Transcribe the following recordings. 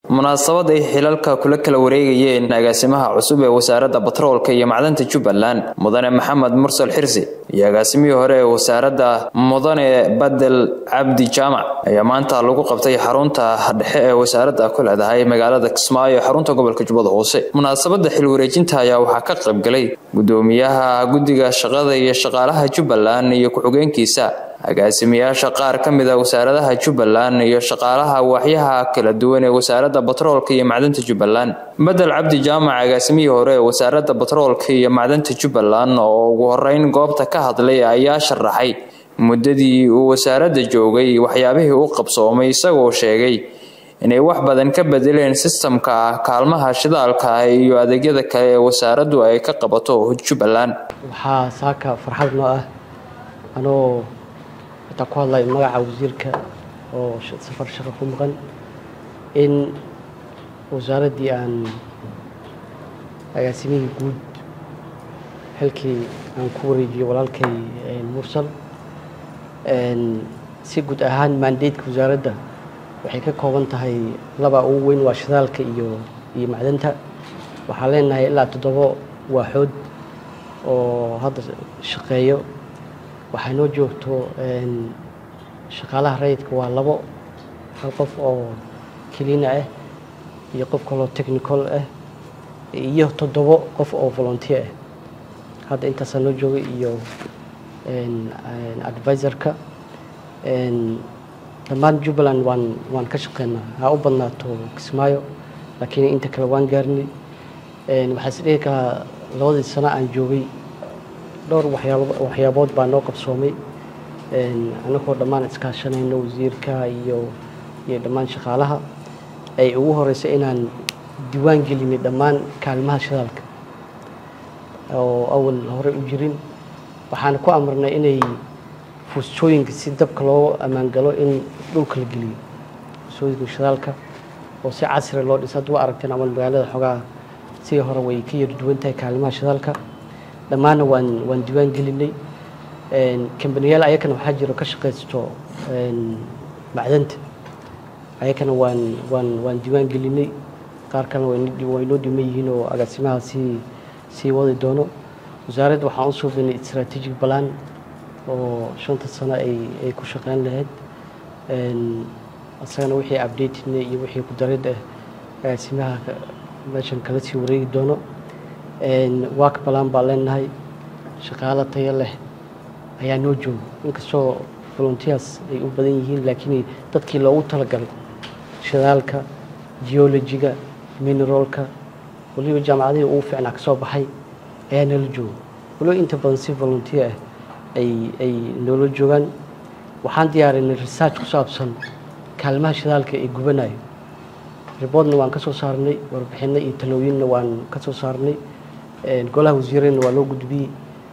munaasabad ay xilalka kula kala wareegayeen agaasimaha cusub ee wasaaradda batroolka iyo macdanta jubbaland mudane maxamed mursal xirsi iyo agaasimihii hore ee wasaaradda mudane badel cabdi jaamac ayaa maanta lagu qabtay xarunta dhexe ee wasaaradda ku leedahay magaalada kismaayo ee xarunta gobolka jubbada hoose munaasabadda xil wareejinta ayaa waxaa ka qaybgalay gudoomiyaha guddiga shaqada iyo shaqaalaha jubbaland iyo ku-xigeenkiisa agaasimayaasha qaar ka mid a wasaaradaha jubbaland iyo shaqaalaha waaxyaha kala duwan ee wasaaradda batroolka iyo macdanta jubbaland bedel cabdi jaamac agaasimihii hore ee wasaaradda batroolka iyo macdanta jubbaland oo ugu horeyn goobta ka hadlay ayaa sharaxay muddadii uu wasaaradda joogay waxyaabihii u qabsoomay isagoo sheegay inay wax badan ka bedeleen sistamka kaalmaha shidaalka iyo adeegyada kale ee wasaaraddu ay ka qabato jubbaland waxaa saaka farxad noo ah anoo xitaa ku hadlay magaca wasiirka oo safar shaqo ku maqan in wasaaraddii aan agaasimihii guud xilkii aan ku wareejiyo walaalkay mursal si guud ahaan maandeydka wasaaradda waxay ka kooban tahay laba ugu weyn waa shidaalka iyo iyo macdanta waxaan leenahay ilaa toddobo waaxood oo hadda shaqeeyo waxaa noo joogto shaqaalaha rayidka waa labo hal qof oo kelina ah iyo qof kaloo technical ah iyo toddobo qof oo volunteer ah hadda intaasaa noo joogay iyo advisorka dhammaan jubbaland waan waan ka shaqeynaa ha u badnaato kismaayo laakiin inta kale waan gaarnay waxaa is dhihi karaa labadii sano aan joogay dhowr waxyaabood baa noo qabsoomay anagoo dhammaan iskaashanayno wasiirka iyo iyo dhammaan shaqaalaha ay ugu horeysa inaan diiwaan gelinay dhammaan kaalmaha shidaalka oo awal hore u jirin waxaana ku amarnay inay fuustooyinka si dabka loo ammaangalo in dhulka la geliyo fuustooyinka shidaalka oo si casri loo dhisa hadda wa aragteen amal magaalada xogaa sidii hore way ka yar duwan tahay kaalimaha shidaalka dhammaanna waan waan diiwaan gelinay kambaniyaal ayakana waxaa jiro ka shaqaysto macdanta ayakana waan waan waan diiwaan gelinay qaar kalena way noo dhiman yihiin oo agaasimaha sii sii wadi doono wasaaradda waxaan u suubinay strategic balan oo shanta sano ay ay ku shaqeyn lahayd isagana wixii updatedna iyo wixii ku darid ah agaasimaha meeshan kala sii wareegi doono waak balan baa leenahay shaqaalo tayo leh ayaa noo jooga inkastoo volunteers ay u badan yihiin laakiin dadkii loogu talagalay shidaalka geologiga mineralka waliba jaamacadihii ugu fiicnaa ka soo baxay ayaa nala jooga waliba inta badan si volunteer ah ay ay noola joogaan waxaan diyaarinay research ku saabsan kaalmaha shidaalka ee gubanayo riboodna waan ka soo saarnay warbixinno iyo talooyinna waan ka soo saarnay golaha wasiirena waa loo gudbiyey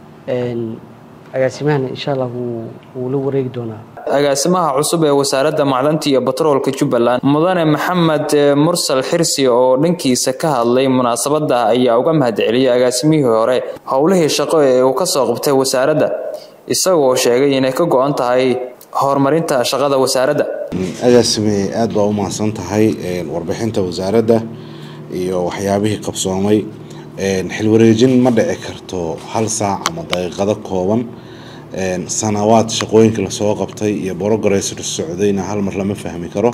agaasimahana insha allah wuu la wareegi doonaa agaasimaha cusub ee wasaaradda macdanta iyo batroolka jubbaland mudane maxamed mursal xirsi oo dhankiisa ka hadlay munaasabadda ayaa uga mahadceliyay agaasimihii hore howlihii shaqo ee uu ka soo qabtay wasaaradda isagoo sheegay inay ka go-an tahay horumarinta shaqada wasaaradda agaasime aada baa u mahadsan tahay warbixinta wasaaradda iyo waxyaabihii qabsoomay xilwareejin ma dhici karto hal saac ama daqiiqado kooban sanawaad shaqooyinka lasoo qabtay iyo borogaraysr socdayna hal mar lama fahmi karo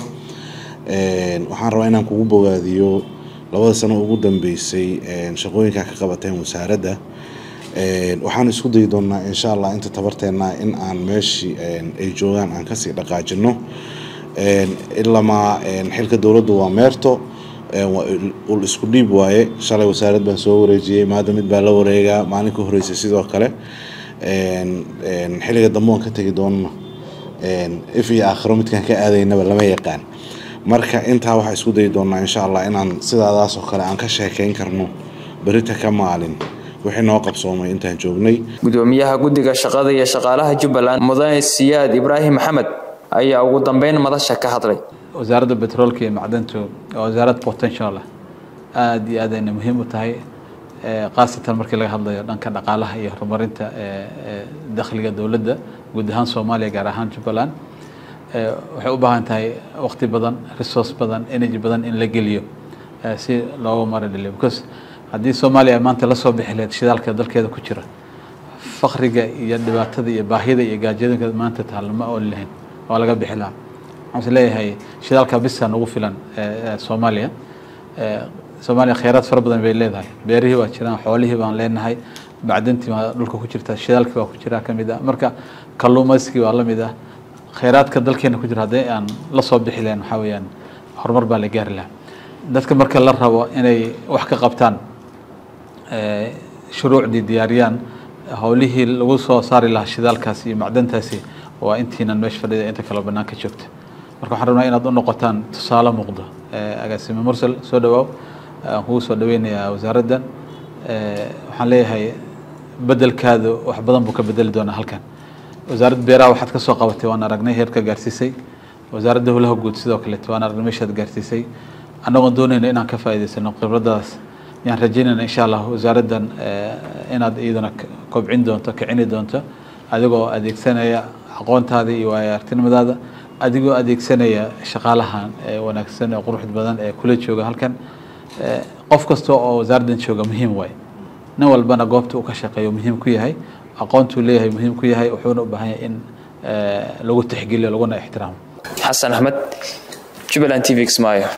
waxaan rabaa inaan kugu bogaadiyo labada sano ugu dambeysay shaqooyinkaa ka qabateen wasaaradda waxaan isku dayi doonaa insha allah inta tabarteena in aan meeshii ay joogaan aan kasii dhaqaajino ilamaa xilka dowladdu waa meerto ul isku dhiib waaye shalay wasaarad baan soo wareejiyey maada mid baa la wareegaa maalin ka horeysay sidoo kale xilliga dambe waan ka tegi doonana if iyo aakhiro midkaan ka aadaynaba lama yaqaan marka intaa waxaa isku dayi doonaa insha allah inaan sidaadaas oo kale aan ka sheekeyn karno berita ka maalin wixii noo qabsoomay intaan joognay gudoomiyaha guddiga shaqada iyo shaqaalaha jubbaland mudane siyaad ibraahim maxamed ayaa ugu dambeyn madasha ka hadlay wasaaradda betroolka iyo macdantu waa wasaarad potential ah aada iyo aad ayna muhiim u tahay khaasatan markii laga hadlayo dhanka dhaqaalaha iyo horumarinta dakhliga dowladda guud ahaan soomaaliya gaar ahaan jubbaland waxay u baahan tahay waqti badan resource badan energy badan in la geliyo si looga mara dhaliyo because haddii soomaaliya maanta la soo bixi lahayd shidaalka dalkeeda ku jira fakriga iyo dhibaatada iyo baahida iyo gaajooyinka maanta taalla ma ooli lahayn waa laga bixi lahaa waxaan is leeyahay shidaalka bisa nagu filan soomaaliya soomaaliya kheyraad fara badan bay leedahay beerihii waa jiraan xoolihii baan leenahay bacdintii baa dhulka ku jirta shidaalkii baa ku jira ka mid ah marka kalluumayskii waa la mid ah kheyraadka dalkeena ku jira haddii aan la soo bixi lahayn waxaa weeyaan horumar baa la gaari lahaa dadka marka la rabo inay wax ka qabtaan shuruucdii diyaariyaan howlihii lagu soo saari lahaa shidaalkaasi iyo macdantaasi waa intiinan meesha fadhida inta kaleo banaanka joogta marka waxaan rabnaa inaad u noqotaan tusaale muuqdo agaasime mursal soo dhawaaw aan kugu soo dhaweynayaa wasaaraddan waxaan leeyahay bedelkaadu wax badan buu ka bedeli doonaa halkan wasaaradda beeraha waxaad ka soo qabatay waan aragnay heerka gaarsiisay wasaaradda howlaha guud sidoo kaleeto waan aragnay meeshaad gaarsiisay annagoon doonayna inaan ka faa'iidaysano khibradaas yaan rajaynayna insha allah wasaaraddan inaad iyaduna kobcin doonto kicini doonto adigoo adeegsanaya aqoontaada iyo waayo artinimadaada adigoo adeegsanaya shaqaalahan wanaagsan ee quruxda badan ee kula jooga halkan qof kasta oo wasaaraddan jooga muhiim waay nin walbana goobta uu ka shaqeeyo muhiim ku yahay aqoontuu leeyahay muhiim ku yahay wuxuuna u baahan yahay in lagu tixgeliyo laguna ixtiraamo xasan axmed jubbaland t v kismaayo